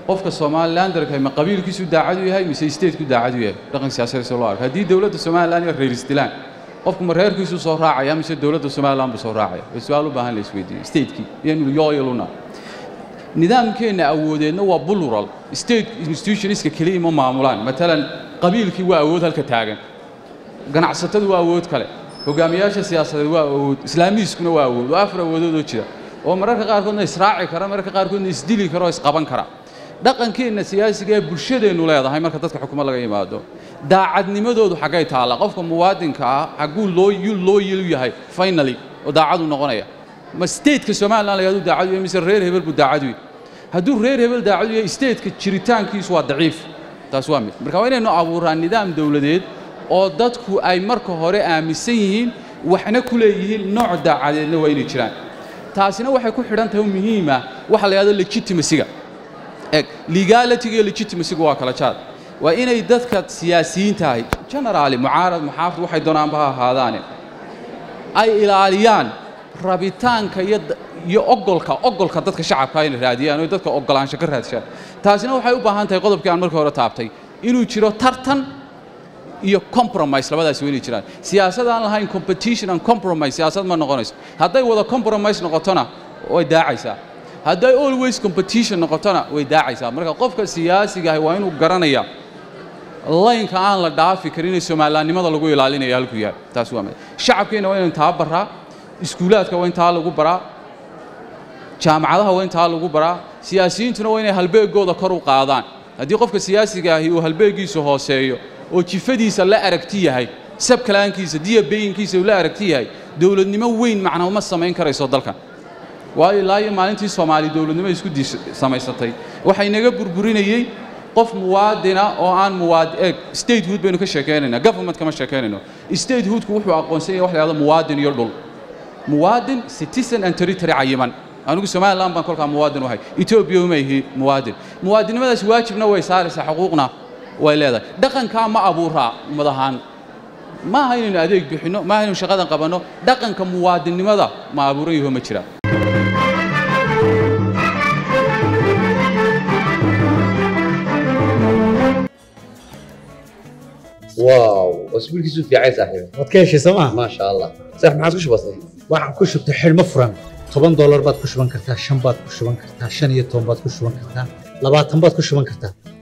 qofka somalilanderka ma qabiilkiisu daacad u yahay mise stateku daacad u yahay dhaqan siyaasadeed loo arko haddii dowladda somaliland iyo reer isdilaan qofku ma reerkiisu soo raacaya mise dowladda somaliland buu soo raacaya waa su-aal u baahan la isweydiiyo statekii iyo inuu yooyaluna nidaamkeenna awoodeedna waa bulural state institutionska keliya ma maamulaan matalan qabiilkii waa awood halka taagan ganacsatadu waa awood kale hogaamiyaasha siyaasadeed waa awood islaamiiskuna waa awood waa afar awoodoodoo jira oo mararka qaarkoodna israaci kara mararka qaarkoodna isdili kara oo isqaban kara dhaqankeenna siyaasiga ee bulshadeennu leedahay marka dadka xukumo laga yimaado daacadnimadoodu xaggay taalla qofka muwaadinka ah xagguu loo loo yilu yahay finally oo daacadu noqonaya ma stateka somaliland la yahadu daacad u yahay mise reer hebel buu daacad u yahay hadduu reer hebel daacad u yahay stateka jiritaankiisu waa daciif taas waa mid marka waa inaynu abuuraa nidaam dowladeed oo dadku ay marka hore aaminsan yihiin waxna ku leeyihiin nooc daacadeedna waa inay jiraan taasina waxay ku xidhan tahay muhiima waxa la yidhahdo legitimacyga eg legality-ga iyo legitimacyga waa kala jaad waa inay dadka siyaasiyiinta ahi generaali mucaarad muxaafid waxay doonaanba ha ahaadaane ay ilaaliyaan rabitaanka iyo iyo ogolka ogolka dadka shacabka inay raadiyaan oo dadka ogolaansho ka raadshaan taasina waxay u baahan tahay qodobkii aan markii hore taabtay inuu jiro tartan iyo compromise labadaas waa inay jiraan siyaasad aan lahayn competition and compromise siyaasad ma noqonayso hadday wada compromise noqotona way daacaysaa hadday always competition noqotona way daacaysaa marka qofka siyaasiga ahi waa inuu garanaya laynka aan la dhaafi karin ee soomalilaannimada lagu ilaalinayo halkuu yahay taas waa mid shacabkeenna waa inaynu taa baraa iskuulaadka waa in taa lagu baraa jaamacadaha waa in taa lagu baraa siyaasiyiintuna waa inay halbeegooda kor u qaadaan haddii qofka siyaasiga ahi uu halbeegiisu hooseeyo oo jifadiisa la aragti yahay sabkalaankiisa diyabayinkiisa uu la aragti yahay dowladnimo weyn macna ma samayn karayso dalkan waayo ilaa iyo maalintii soomaali dowladnimo isku samaysatay waxay naga burburinayey qof muwaadina oo aan muwaad eeg statehood baynu ka sheekaynaynaa government kama sheekaynayno statehoodku wuxuu aqoonsan yahay wax la yahdo muwaadin iyo dhul muwaadin citizen and territory cayiman anigu somaliland baan kolkaa muwaadin u ahay etoobiya uma ihi muwaadin muwaadinimadaas waajibna way saaraysaa xuquuqna way leedahay dhaqankaa ma abuuraa ummad ahaan ma aha inaynu adeeg bixinno ma aha inaynu shaqadan qabanno dhaqanka muwaadinnimada ma abuuran yaho ma jira واو اسبوع كيسو في عايز صاحبي waad ka heshay sooma ما شاء الله صح ما عادش بسيط waxaan ku shubtay xidhmo furan toban doolar baad ku shuban kartaa shan baad ku shuban kartaa shan iyo toban baad ku shuban kartaa labaatan baad ku shuban kartaa